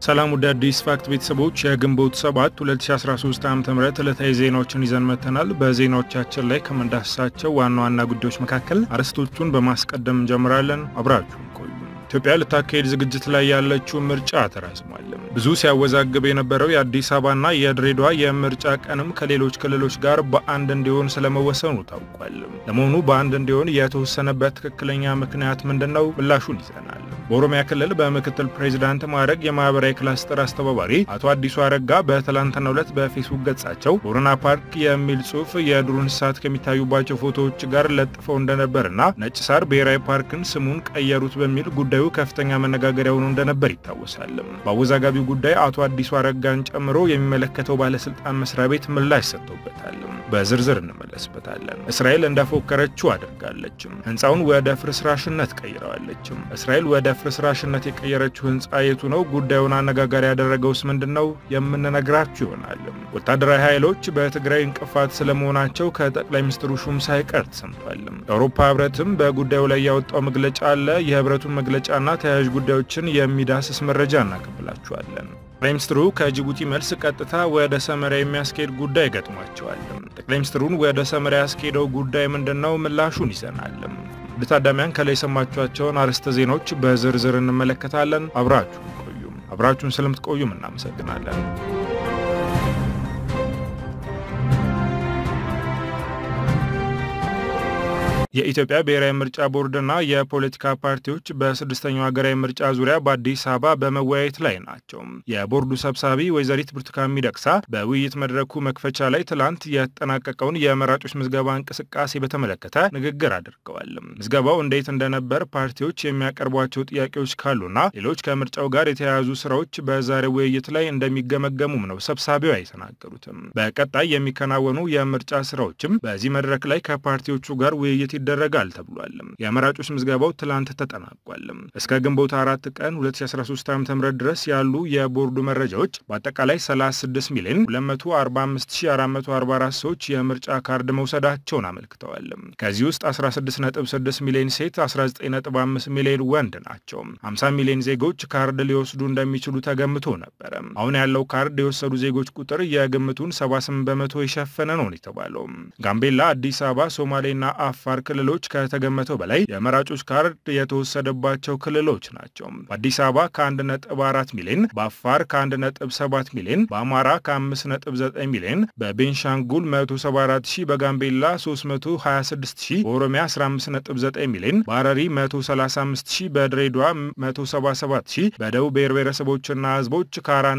ሰላም ወደ አዲስ ፋክት ቤተሰቦች የግንቦት 7 2013 ዓ ም ዕለታዊ ዜናዎችን ይዘን መጥተናል። በዜናዎቻችን ላይ ከምንዳስሳቸው ዋና ዋና ጉዳዮች መካከል አርዕስቶቹን በማስቀደም እንጀምራለን። አብራችሁን ቆዩ። ኢትዮጵያ ልታካሄድ ዝግጅት ላይ ያለችው ምርጫ ተራዝሟል። ብዙ ሲያወዛግብ የነበረው የአዲስ አበባና የድሬዳዋ የምርጫ ቀንም ከሌሎች ክልሎች ጋር በአንድ እንዲሆን ስለመወሰኑ ታውቋል። ለመሆኑ በአንድ እንዲሆን የተወሰነበት ትክክለኛ ምክንያት ምንድን ነው? ምላሹን ይዘናል። በኦሮሚያ ክልል በምክትል ፕሬዚዳንት ማዕረግ የማህበራዊ ክላስተር አስተባባሪ አቶ አዲሱ አረጋ በትላንትናው ዕለት በፌስቡክ ገጻቸው ቦረና ፓርክ የሚል ጽሑፍ የዱር እንስሳት ከሚታዩባቸው ፎቶዎች ጋር ለጥፈው እንደነበርና ነጭ ሳር ብሔራዊ ፓርክን ስሙን ቀየሩት በሚል ጉዳዩ ከፍተኛ መነጋገሪያ ሆኖ እንደነበር ይታወሳል። በአወዛጋቢው ጉዳይ አቶ አዲሱ አረጋን ጨምሮ የሚመለከተው ባለስልጣን መስሪያ ቤት ምላሽ ሰጥቶበታል። በዝርዝር እንመለስበታለን። እስራኤል እንደፎከረችው አድርጋለችም። ህንፃውን ወደ ፍርስራሽነት ቀይረዋለችም። እስራኤል ወደ ፍርስራሽነት የቀየረችው ህንፃ የቱ ነው? ጉዳዩን አነጋጋሪ ያደረገውስ ምንድን ነው? የምንነግራችሁ ይሆናል። ወታደራዊ ኃይሎች በትግራይ እንቅፋት ስለመሆናቸው ከጠቅላይ ሚኒስትሩ ሹም ሳይቀር ተሰምቷል። የአውሮፓ ህብረትም በጉዳዩ ላይ ያወጣው መግለጫ አለ። የህብረቱን መግለጫና ተያያዥ ጉዳዮችን የሚዳስስ መረጃ እናቀብላችኋለን። ጠቅላይ ሚኒስትሩ ከጅቡቲ መልስ ቀጥታ ወደ ሰመራ የሚያስኬድ ጉዳይ ገጥሟቸዋል። ጠቅላይ ሚኒስትሩን ወደ ሰመራ ያስኬደው ጉዳይ ምንድን ነው? ምላሹን ይዘናል። ለታዳሚያን ከላይ የሰማችኋቸውን አርዕስተ ዜናዎች በዝርዝር እንመለከታለን። አብራችሁን ቆዩም አብራችሁን ስለምትቆዩም እናመሰግናለን። የኢትዮጵያ ብሔራዊ ምርጫ ቦርድና የፖለቲካ ፓርቲዎች በስድስተኛው ሀገራዊ ምርጫ ዙሪያ በአዲስ አበባ በመወያየት ላይ ናቸው። የቦርዱ ሰብሳቢ ወይዘሪት ብርቱካን ሚደቅሳ በውይይት መድረኩ መክፈቻ ላይ ትላንት የተጠናቀቀውን የመራጮች ምዝገባ እንቅስቃሴ በተመለከተ ንግግር አድርገዋል። ምዝገባው እንዴት እንደነበር፣ ፓርቲዎች የሚያቀርቧቸው ጥያቄዎች ካሉና ሌሎች ከምርጫው ጋር የተያያዙ ስራዎች በዛሬው ውይይት ላይ እንደሚገመገሙም ነው ሰብሳቢዋ የተናገሩትም። በቀጣይ የሚከናወኑ የምርጫ ስራዎችም በዚህ መድረክ ላይ ከፓርቲዎቹ ጋር ውይይት ይደረጋል ተብሏል። የመራጮች ምዝገባው ትላንት ተጠናቋል። እስከ ግንቦት አራት ቀን 2013 ዓ.ም ድረስ ያሉ የቦርዱ መረጃዎች በአጠቃላይ 36 ሚሊዮን 245444 ሰዎች የምርጫ ካርድ መውሰዳቸውን አመልክተዋል። ከዚህ ውስጥ 166 ሚሊዮን ሴት፣ 195 ሚሊዮን ወንድ ናቸው። 50 ሚሊዮን ዜጎች ካርድ ሊወስዱ እንደሚችሉ ተገምቶ ነበረ። አሁን ያለው ካርድ የወሰዱ ዜጎች ቁጥር የግምቱን 78 በመቶ የሸፈነ ነው የተባለው። ጋምቤላ፣ አዲስ አበባ፣ ሶማሌና አፋር ክልሎች ከተገመተው በላይ የመራጮች ካርድ የተወሰደባቸው ክልሎች ናቸው። በአዲስ አበባ ከ1.4 ሚሊዮን፣ በአፋር ከ1.7 ሚሊዮን፣ በአማራ ከ5.9 ሚሊዮን፣ በቤንሻንጉል 174 ሺህ፣ በጋምቤላ 326 ሺህ፣ በኦሮሚያ 15.9 ሚሊዮን፣ በሐረሪ 135 ሺህ፣ በድሬዳዋ 177 ሺህ፣ በደቡብ ብሔር ብሔረሰቦችና ህዝቦች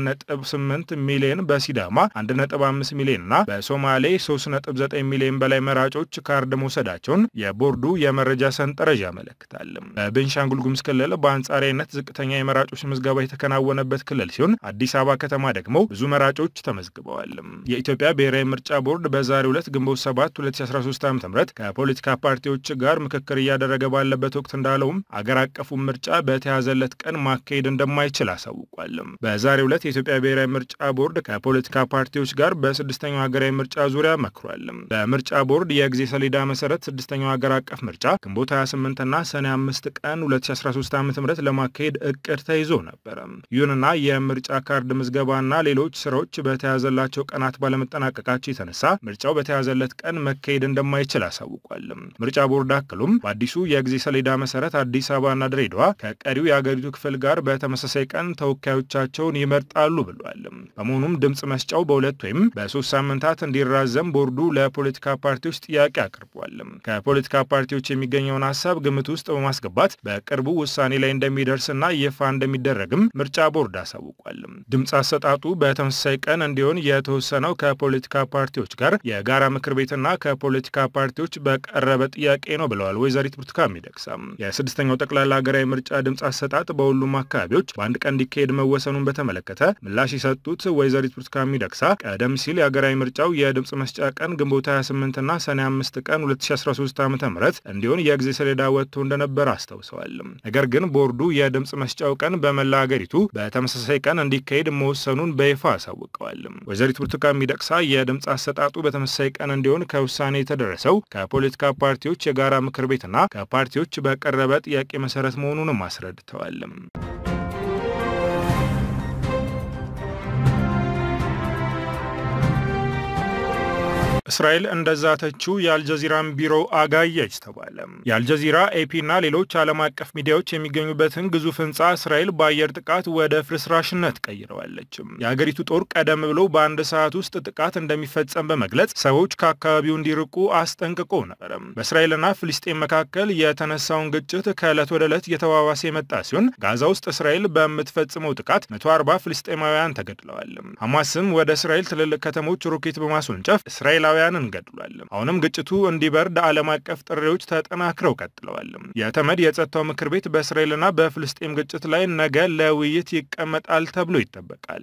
ከ4.8 ሚሊዮን፣ በሲዳማ 1.5 ሚሊዮን እና በሶማሌ 3.9 ሚሊዮን በላይ መራጮች ካርድ መውሰዳቸውን የቦርዱ የመረጃ ሰንጠረዥ ያመለክታል። በቤንሻንጉል ጉሙዝ ክልል በአንጻራዊነት ዝቅተኛ የመራጮች ምዝገባ የተከናወነበት ክልል ሲሆን አዲስ አበባ ከተማ ደግሞ ብዙ መራጮች ተመዝግበዋል። የኢትዮጵያ ብሔራዊ ምርጫ ቦርድ በዛሬው ዕለት ግንቦት 7 2013 ዓ ም ከፖለቲካ ፓርቲዎች ጋር ምክክር እያደረገ ባለበት ወቅት እንዳለውም አገር አቀፉን ምርጫ በተያዘለት ቀን ማካሄድ እንደማይችል አሳውቋል። በዛሬው ዕለት የኢትዮጵያ ብሔራዊ ምርጫ ቦርድ ከፖለቲካ ፓርቲዎች ጋር በስድስተኛው ሀገራዊ ምርጫ ዙሪያ መክሯል። በምርጫ ቦርድ የጊዜ ሰሌዳ መሰረት ስድስተኛው ሀገር አቀፍ ምርጫ ግንቦት 28 እና ሰኔ 5 ቀን 2013 ዓ ም ለማካሄድ እቅድ ተይዞ ነበረ። ይሁንና የምርጫ ካርድ ምዝገባና ሌሎች ስራዎች በተያዘላቸው ቀናት ባለመጠናቀቃቸው የተነሳ ምርጫው በተያዘለት ቀን መካሄድ እንደማይችል አሳውቋል። ምርጫ ቦርድ አክሎም በአዲሱ የጊዜ ሰሌዳ መሰረት አዲስ አበባና ድሬዳዋ ከቀሪው የአገሪቱ ክፍል ጋር በተመሳሳይ ቀን ተወካዮቻቸውን ይመርጣሉ ብሏል። በመሆኑም ድምፅ መስጫው በሁለት ወይም በሶስት ሳምንታት እንዲራዘም ቦርዱ ለፖለቲካ ፓርቲዎች ጥያቄ አቅርቧል። ከፖለቲካ ፓርቲዎች የሚገኘውን ሀሳብ ግምት ውስጥ በማስገባት በቅርቡ ውሳኔ ላይ እንደሚደርስና ይፋ እንደሚደረግም ምርጫ ቦርድ አሳውቋል። ድምፅ አሰጣጡ በተመሳሳይ ቀን እንዲሆን የተወሰነው ከፖለቲካ ፓርቲዎች ጋር የጋራ ምክር ቤትና ከፖለቲካ ፓርቲዎች በቀረበ ጥያቄ ነው ብለዋል ወይዘሪት ብርቱካን ሚደቅሳ። የስድስተኛው ጠቅላላ ሀገራዊ ምርጫ ድምፅ አሰጣጥ በሁሉም አካባቢዎች በአንድ ቀን እንዲካሄድ መወሰኑን በተመለከተ ምላሽ የሰጡት ወይዘሪት ብርቱካን ሚደቅሳ ቀደም ሲል የሀገራዊ ምርጫው የድምፅ መስጫ ቀን ግንቦት 28ና ሰኔ 5 ቀን 2013 ዓ ም እንዲሆን የጊዜ ሰሌዳ ወጥቶ እንደነበር አስታውሰዋል። ነገር ግን ቦርዱ የድምፅ መስጫው ቀን በመላ ሀገሪቱ በተመሳሳይ ቀን እንዲካሄድ መወሰኑን በይፋ አሳውቀዋል። ወይዘሪት ብርቱካን ሚደቅሳ የድምፅ አሰጣጡ በተመሳሳይ ቀን እንዲሆን ከውሳኔ የተደረሰው ከፖለቲካ ፓርቲዎች የጋራ ምክር ቤትና ከፓርቲዎች በቀረበ ጥያቄ መሰረት መሆኑንም አስረድተዋል። እስራኤል እንደዛተችው የአልጀዚራን ቢሮ አጋየች ተባለ። የአልጀዚራ ኤፒና ሌሎች ዓለም አቀፍ ሚዲያዎች የሚገኙበትን ግዙፍ ህንፃ እስራኤል በአየር ጥቃት ወደ ፍርስራሽነት ቀይረዋለች። የአገሪቱ ጦር ቀደም ብሎ በአንድ ሰዓት ውስጥ ጥቃት እንደሚፈጸም በመግለጽ ሰዎች ከአካባቢው እንዲርቁ አስጠንቅቆ ነበር። በእስራኤልና ፍልስጤን መካከል የተነሳውን ግጭት ከዕለት ወደ ዕለት እየተባባሰ የመጣ ሲሆን ጋዛ ውስጥ እስራኤል በምትፈጽመው ጥቃት 140 ፍልስጤማውያን ተገድለዋል። ሐማስም ወደ እስራኤል ትልልቅ ከተሞች ሮኬት በማስወንጨፍ እስራኤላውያንን ገድሏል። አሁንም ግጭቱ እንዲበርድ ዓለም አቀፍ ጥሪዎች ተጠናክረው ቀጥለዋል። የተመድ የጸጥታው ምክር ቤት በእስራኤልና በፍልስጤም ግጭት ላይ ነገ ለውይይት ይቀመጣል ተብሎ ይጠበቃል።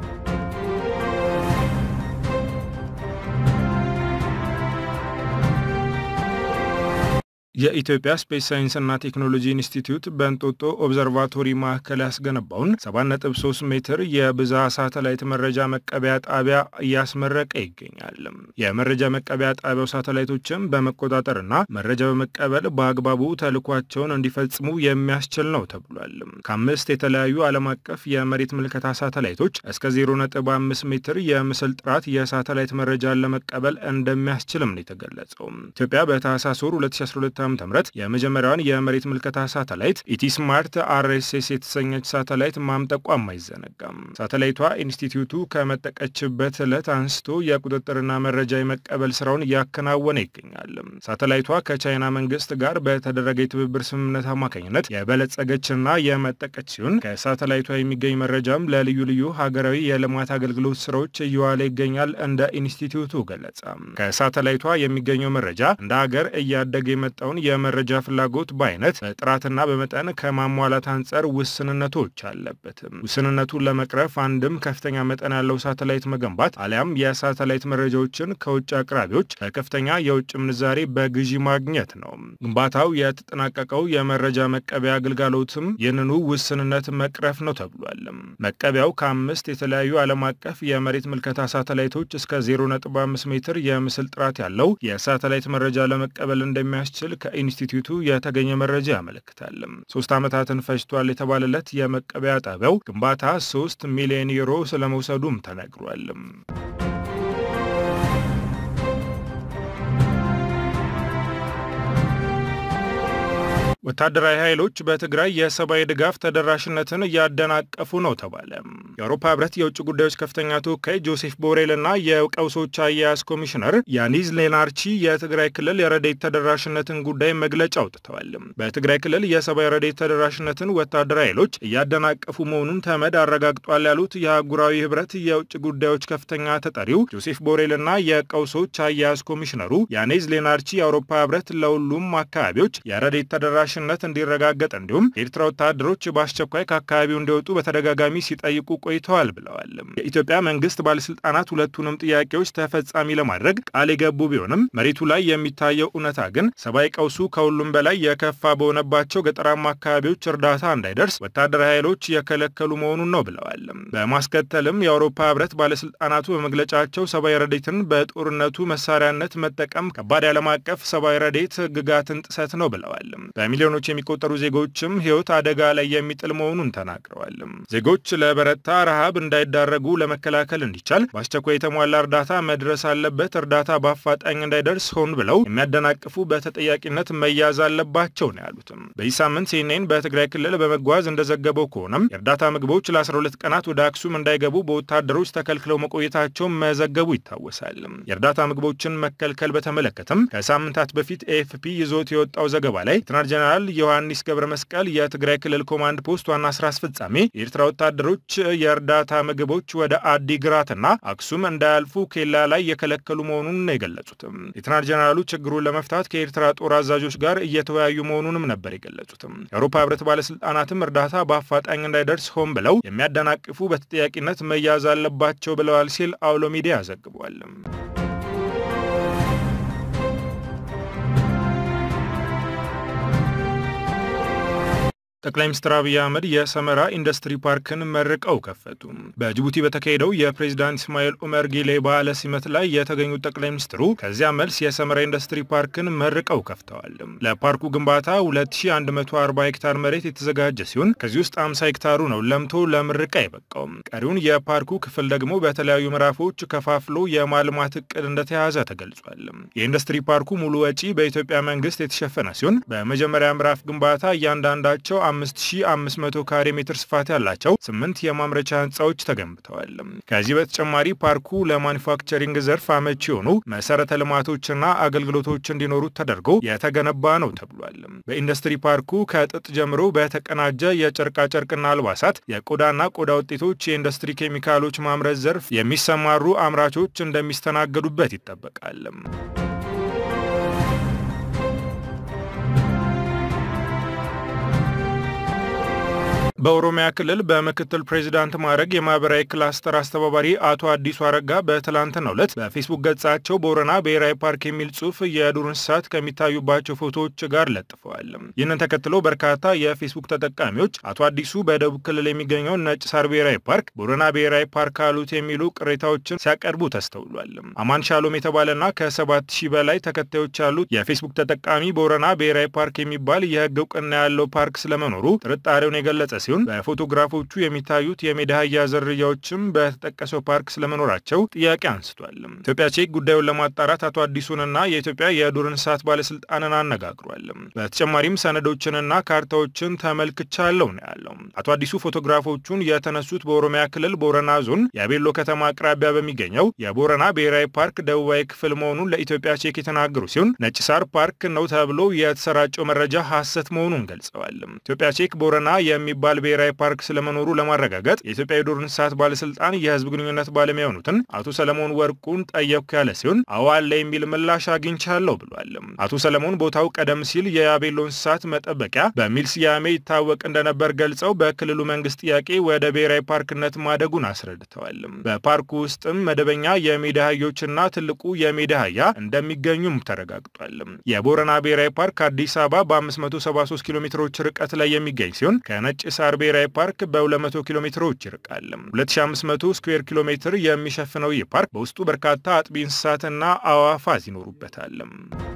የኢትዮጵያ ስፔስ ሳይንስና ቴክኖሎጂ ኢንስቲትዩት በእንጦጦ ኦብዘርቫቶሪ ማዕከል ያስገነባውን 7.3 ሜትር የብዝሃ ሳተላይት መረጃ መቀበያ ጣቢያ እያስመረቀ ይገኛል። የመረጃ መቀበያ ጣቢያው ሳተላይቶችን በመቆጣጠርና መረጃ በመቀበል በአግባቡ ተልኳቸውን እንዲፈጽሙ የሚያስችል ነው ተብሏል። ከአምስት የተለያዩ ዓለም አቀፍ የመሬት ምልከታ ሳተላይቶች እስከ 0.5 ሜትር የምስል ጥራት የሳተላይት መረጃን ለመቀበል እንደሚያስችልም ነው የተገለጸው። ኢትዮጵያ በታህሳስ ወር 2012 ዓ.ም የመጀመሪያዋን የመሬት ምልከታ ሳተላይት ኢቲስማርት አርኤስኤስ የተሰኘች ሳተላይት ማምጠቋም አይዘነጋም። ሳተላይቷ ኢንስቲትዩቱ ከመጠቀችበት ዕለት አንስቶ የቁጥጥርና መረጃ የመቀበል ስራውን እያከናወነ ይገኛል። ሳተላይቷ ከቻይና መንግስት ጋር በተደረገ የትብብር ስምምነት አማካኝነት የበለጸገችና የመጠቀች ሲሆን ከሳተላይቷ የሚገኝ መረጃም ለልዩ ልዩ ሀገራዊ የልማት አገልግሎት ስራዎች እየዋለ ይገኛል። እንደ ኢንስቲትዩቱ ገለጸ። ከሳተላይቷ የሚገኘው መረጃ እንደ ሀገር እያደገ የመጣውን የመረጃ ፍላጎት በአይነት በጥራትና በመጠን ከማሟላት አንጻር ውስንነቶች አለበትም። ውስንነቱን ለመቅረፍ አንድም ከፍተኛ መጠን ያለው ሳተላይት መገንባት አሊያም የሳተላይት መረጃዎችን ከውጭ አቅራቢዎች ከከፍተኛ የውጭ ምንዛሬ በግዢ ማግኘት ነው። ግንባታው የተጠናቀቀው የመረጃ መቀበያ አገልጋሎትም ይህንኑ ውስንነት መቅረፍ ነው ተብሏል። መቀበያው ከአምስት የተለያዩ ዓለም አቀፍ የመሬት ምልከታ ሳተላይቶች እስከ 0.5 ሜትር የምስል ጥራት ያለው የሳተላይት መረጃ ለመቀበል እንደሚያስችል ከኢንስቲትዩቱ የተገኘ መረጃ ያመለክታል። ሶስት ዓመታትን ፈጅቷል የተባለለት የመቀበያ ጣቢያው ግንባታ ሶስት ሚሊዮን ዩሮ ስለመውሰዱም ተነግሯል። ወታደራዊ ኃይሎች በትግራይ የሰብአዊ ድጋፍ ተደራሽነትን እያደናቀፉ ነው ተባለ። የአውሮፓ ህብረት የውጭ ጉዳዮች ከፍተኛ ተወካይ ጆሴፍ ቦሬል እና የቀውሶች አያያዝ ኮሚሽነር ያኒዝ ሌናርቺ የትግራይ ክልል የረዴት ተደራሽነትን ጉዳይ መግለጫ አውጥተዋል። በትግራይ ክልል የሰብአዊ ረዴት ተደራሽነትን ወታደራዊ ኃይሎች እያደናቀፉ መሆኑን ተመድ አረጋግጧል ያሉት የአህጉራዊ ህብረት የውጭ ጉዳዮች ከፍተኛ ተጠሪው ጆሴፍ ቦሬል እና የቀውሶች አያያዝ ኮሚሽነሩ ያኒዝ ሌናርቺ የአውሮፓ ህብረት ለሁሉም አካባቢዎች የረዴት ተደራሽ ነት እንዲረጋገጥ እንዲሁም የኤርትራ ወታደሮች በአስቸኳይ ከአካባቢው እንዲወጡ በተደጋጋሚ ሲጠይቁ ቆይተዋል ብለዋል። የኢትዮጵያ መንግስት ባለስልጣናት ሁለቱንም ጥያቄዎች ተፈጻሚ ለማድረግ ቃል የገቡ ቢሆንም መሬቱ ላይ የሚታየው እውነታ ግን ሰብአዊ ቀውሱ ከሁሉም በላይ የከፋ በሆነባቸው ገጠራማ አካባቢዎች እርዳታ እንዳይደርስ ወታደራዊ ኃይሎች የከለከሉ መሆኑን ነው ብለዋል። በማስከተልም የአውሮፓ ህብረት ባለስልጣናቱ በመግለጫቸው ሰብአዊ ረዴትን በጦርነቱ መሳሪያነት መጠቀም ከባድ የዓለም አቀፍ ሰብአዊ ረዴት ህግጋትን ጥሰት ነው ብለዋል። ሚሊዮኖች የሚቆጠሩ ዜጎችም ህይወት አደጋ ላይ የሚጥል መሆኑን ተናግረዋል። ዜጎች ለበረታ ረሃብ እንዳይዳረጉ ለመከላከል እንዲቻል በአስቸኳይ የተሟላ እርዳታ መድረስ አለበት። እርዳታ በአፋጣኝ እንዳይደርስ ሆን ብለው የሚያደናቅፉ በተጠያቂነት መያዝ አለባቸው ነው ያሉትም። በዚህ ሳምንት ሲኤንኤን በትግራይ ክልል በመጓዝ እንደዘገበው ከሆነም የእርዳታ ምግቦች ለ12 ቀናት ወደ አክሱም እንዳይገቡ በወታደሮች ተከልክለው መቆየታቸው መዘገቡ ይታወሳል። የእርዳታ ምግቦችን መከልከል በተመለከተም ከሳምንታት በፊት ኤኤፍፒ ይዞት የወጣው ዘገባ ላይ ሌተናል ጀነራል ዮሐንስ ገብረ መስቀል የትግራይ ክልል ኮማንድ ፖስት ዋና ስራ አስፈጻሚ የኤርትራ ወታደሮች የእርዳታ ምግቦች ወደ አዲግራትና አክሱም እንዳያልፉ ኬላ ላይ የከለከሉ መሆኑን ነው የገለጹትም። ሌተናል ጀነራሉ ችግሩን ለመፍታት ከኤርትራ ጦር አዛዦች ጋር እየተወያዩ መሆኑንም ነበር የገለጹትም። የአውሮፓ ህብረት ባለስልጣናትም እርዳታ በአፋጣኝ እንዳይደርስ ሆን ብለው የሚያደናቅፉ በተጠያቂነት መያዝ አለባቸው ብለዋል ሲል አውሎ ሚዲያ ዘግቧል። ጠቅላይ ሚኒስትር አብይ አህመድ የሰመራ ኢንዱስትሪ ፓርክን መርቀው ከፈቱ። በጅቡቲ በተካሄደው የፕሬዚዳንት እስማኤል ኡመር ጊሌ በዓለ ሲመት ላይ የተገኙት ጠቅላይ ሚኒስትሩ ከዚያ መልስ የሰመራ ኢንዱስትሪ ፓርክን መርቀው ከፍተዋል። ለፓርኩ ግንባታ 2140 ሄክታር መሬት የተዘጋጀ ሲሆን ከዚህ ውስጥ 50 ሄክታሩ ነው ለምቶ ለምርቃ የበቃው። ቀሪውን የፓርኩ ክፍል ደግሞ በተለያዩ ምዕራፎች ከፋፍሎ የማልማት እቅድ እንደተያዘ ተገልጿል። የኢንዱስትሪ ፓርኩ ሙሉ ወጪ በኢትዮጵያ መንግስት የተሸፈነ ሲሆን በመጀመሪያ ምዕራፍ ግንባታ እያንዳንዳቸው 5500 ካሬ ሜትር ስፋት ያላቸው ስምንት የማምረቻ ህንፃዎች ተገንብተዋል። ከዚህ በተጨማሪ ፓርኩ ለማኒፋክቸሪንግ ዘርፍ አመቺ የሆኑ መሰረተ ልማቶችና አገልግሎቶች እንዲኖሩት ተደርጎ የተገነባ ነው ተብሏል። በኢንዱስትሪ ፓርኩ ከጥጥ ጀምሮ በተቀናጀ የጨርቃጨርቅና አልባሳት፣ የቆዳና ቆዳ ውጤቶች፣ የኢንዱስትሪ ኬሚካሎች ማምረት ዘርፍ የሚሰማሩ አምራቾች እንደሚስተናገዱበት ይጠበቃል። በኦሮሚያ ክልል በምክትል ፕሬዚዳንት ማዕረግ የማህበራዊ ክላስተር አስተባባሪ አቶ አዲሱ አረጋ በትላንትናው ዕለት በፌስቡክ ገጻቸው ቦረና ብሔራዊ ፓርክ የሚል ጽሑፍ የዱር እንስሳት ከሚታዩባቸው ፎቶዎች ጋር ለጥፈዋል። ይህንን ተከትሎ በርካታ የፌስቡክ ተጠቃሚዎች አቶ አዲሱ በደቡብ ክልል የሚገኘው ነጭ ሳር ብሔራዊ ፓርክ ቦረና ብሔራዊ ፓርክ አሉት የሚሉ ቅሬታዎችን ሲያቀርቡ ተስተውሏል። አማን ሻሎም የተባለና ከሰባት ሺህ በላይ ተከታዮች ያሉት የፌስቡክ ተጠቃሚ ቦረና ብሔራዊ ፓርክ የሚባል የህግ እውቅና ያለው ፓርክ ስለመኖሩ ጥርጣሬውን የገለጸ ሲሆን በፎቶግራፎቹ የሚታዩት የሜዳ አህያ ዝርያዎችም በተጠቀሰው ፓርክ ስለመኖራቸው ጥያቄ አንስቷል። ኢትዮጵያ ቼክ ጉዳዩን ለማጣራት አቶ አዲሱንና የኢትዮጵያ የዱር እንስሳት ባለስልጣንን አነጋግሯል። በተጨማሪም ሰነዶችንና ካርታዎችን ተመልክቻለሁ ነው ያለው። አቶ አዲሱ ፎቶግራፎቹን የተነሱት በኦሮሚያ ክልል ቦረና ዞን የቤሎ ከተማ አቅራቢያ በሚገኘው የቦረና ብሔራዊ ፓርክ ደቡባዊ ክፍል መሆኑን ለኢትዮጵያ ቼክ የተናገሩ ሲሆን ነጭ ሳር ፓርክ ነው ተብሎ የተሰራጨው መረጃ ሐሰት መሆኑን ገልጸዋል። ኢትዮጵያ ቼክ ቦረና የሚባል ብሔራዊ ፓርክ ስለመኖሩ ለማረጋገጥ የኢትዮጵያ የዱር እንስሳት ባለስልጣን የህዝብ ግንኙነት ባለሙያ የሆኑትን አቶ ሰለሞን ወርቁን ጠየቅኩ ያለ ሲሆን አዎ አለ የሚል ምላሽ አግኝቻለሁ ብሏል። አቶ ሰለሞን ቦታው ቀደም ሲል የያቤሎ እንስሳት መጠበቂያ በሚል ስያሜ ይታወቅ እንደነበር ገልጸው በክልሉ መንግስት ጥያቄ ወደ ብሔራዊ ፓርክነት ማደጉን አስረድተዋል። በፓርኩ ውስጥም መደበኛ የሜዳ አህዮችና ትልቁ የሜዳ አህያ እንደሚገኙም ተረጋግጧል። የቦረና ብሔራዊ ፓርክ አዲስ አበባ በ573 ኪሎ ሜትሮች ርቀት ላይ የሚገኝ ሲሆን ከነጭ ሳር ብሔራዊ ፓርክ በ200 ኪሎ ሜትሮች ይርቃል። 2500 ስኩዌር ኪሎ ሜትር የሚሸፍነው ይህ ፓርክ በውስጡ በርካታ አጥቢ እንስሳትና አዕዋፋት ይኖሩበታል።